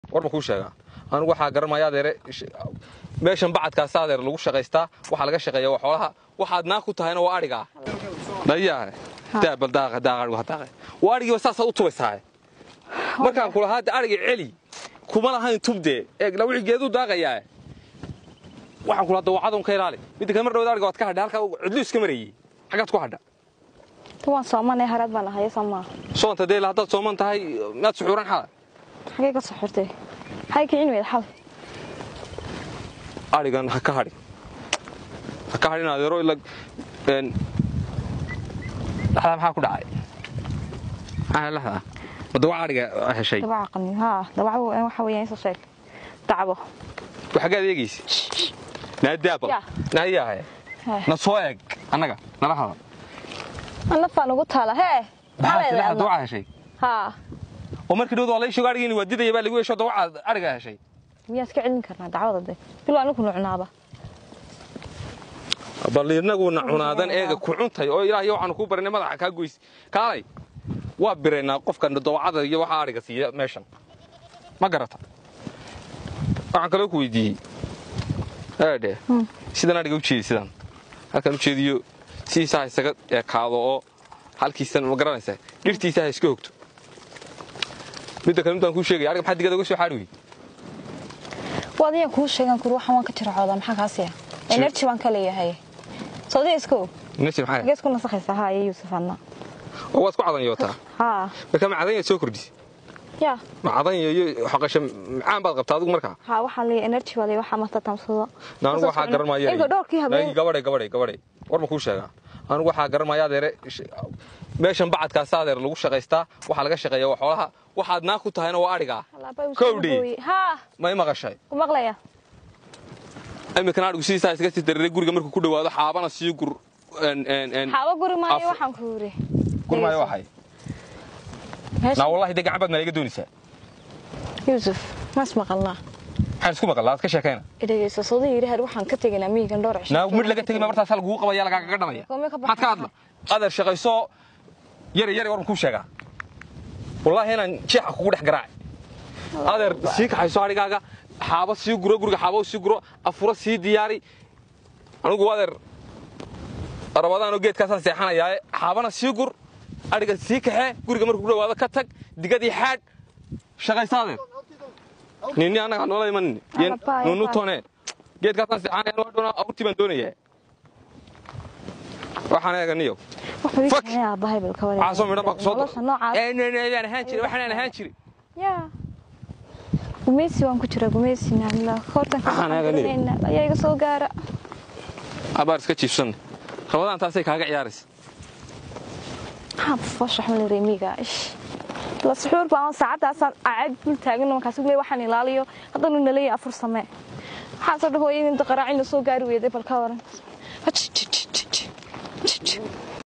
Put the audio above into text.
war ma kuu sheegaa anigu waxaa garanmaya adeere meeshan bacadkaas adeer lagu shaqaystaa waxaa laga shaqeeya waa xoolaha waxaad naa ku tahayna waa adhigaa dhayaa daabal daaqa daaqa adhigu ha daaqe waa adhigiiba saasaad u tubaysaa markaan kulahaa hadda adhiga celi kuma lahayn tubdee eegla wixii geeduu daaqayaa waxaan kula hadda wacadun ka ilaali midda kale mar dhawada adhiga waad ka hadha halkaa cidlu iska marayey xaggaad ku hadha waan soomanay haraad baan ahaye soomaa soonta dee haddaad sooman tahay miyaad suxuuran xala xagee ka soo xirtay maxay kicin weyd xal adhigan ha ka hadhin ha ka hadhin adeero ila dhaxdaa maxaa ku dhacay maxaa laxdaa ma dawac adhiga heshay dabaca qani haa dabaca waxa weeyaan isoo sheeg dacbo xaggaad eegaysa naadaabal Yaa. naayaahe Hee. na soo eeg annaga nala hada an lafaan ugu taala hee maxaa leedahay tilaha adna? dawaca heshay haa oo markii dhawda waa la sheego adhigiini waa didaya baa lagu yeesho dawaca adhiga heshay miyaa iska celin karnaa dacwada de bilo anigu nucnaaba bal inaguna cunaadan eega ku cuntay oo ilaahay waxaanu kuu barinay madaxa kaa goys kaalay waa biraynaa qofka dawacada iyo waxa adhiga siiya meeshan ma garata waxaan kaloo ku weydiiyey eedhe sidan adhiga u jeedi sidan halkaan u jeediyo sidiisa ha isaga ekaado oo halkiisan ma garanaysaa dhirtiisa ha iska hogto midda kale midaan kuu sheegaya adhiga maxaa digada uga soo xaadhi wey waad ayaan kuu sheegan kur waxaan waan ka jiracoodaa maxaa kaasiya energy baan ka leeyahay soodiga iska og nasir maxaa xagee isku nasakhaysaa haa iyo yuusuf anna oo waad ku cadanyootaa haa marka macdanya soo kordhis yaa macdanya iyo xoqasho macaan baad qabtaa adigu markaa haa waxaan leeyahay energy baa leeyahay waxaa marta tamsado anigu waxaa garan maayo inka dhowrkii habeen gabadhay gabadhay gabadhay war ma kuu sheegaa anigu waxaa garan maayo adeere meeshan bacadkaas adeer lagu shaqaystaa waxaa laga shaqeeya waa xoolaha waxaad naa ku tahayna waa adhigaa Kowdhi. haa may maqashay ku maqlaya iminkana adhigu sidiisaa iskaga sii dareeray guriga markuu ku dhowaado xaabana sii gur en- en- en- xaaba guri maayo Af- waxaan ku yiri gur maayo waxay naa wallahi dee gacan baad maa iga doonaysaa yuusuf maas maqalnaa maxaan isku maqal laad ka sheekayna idhageyso soodiga yidhi har waxaan ka tegaynaa miyigan dhowr cisho naa mid laga tegay ma martaas lagugu qabaya lagaaga dhamaya Goormee ka maxaad ka hadla adeer shaqayso yari yari war ma kuu sheegaa wallaahi inaan jeexa kugu dhex garaac adeer sii kaxayso adhigaaga xaabo sii guro guriga xaabo sii guro afuro sii diyaari anigu adeer rabadaanoo geedkaasaan seexanayaaye xaabana sii gur adhiga sii kaxee guriga markuu ku dhawaado ka tag digadii xaadh shaqayso adeer nini annaga noola imanin Alla baa, nunu baa. tone geedkaasaan seexanaya waa dhona awrtii baan doonayaa waxaan eeganiyo wuxuu ii Fuck. keenay aabahay bal ka wareeg caasoo midhan baa kusoo nolosha noocaas aan ahaan jiri waxaan ahaan jiri yaa gumeysi waan ku jiraa gumeysi naamla hortan ka Waxaan eeganay. shaqeynaa ayaa iga soo gaara abaar iska jiifsan rabadaan taasay kaaga ciyaaraysa maxaa fooshax ma leeyahay miiga ish la suxuur baan saacadaasaan aad dul taagan markaas uu leeyahay waxaan ilaaliyo haddana uu naleeyahay afur samee waxaan soo dhahooyay inta qaraacin la soo gaari weeday bal ka waran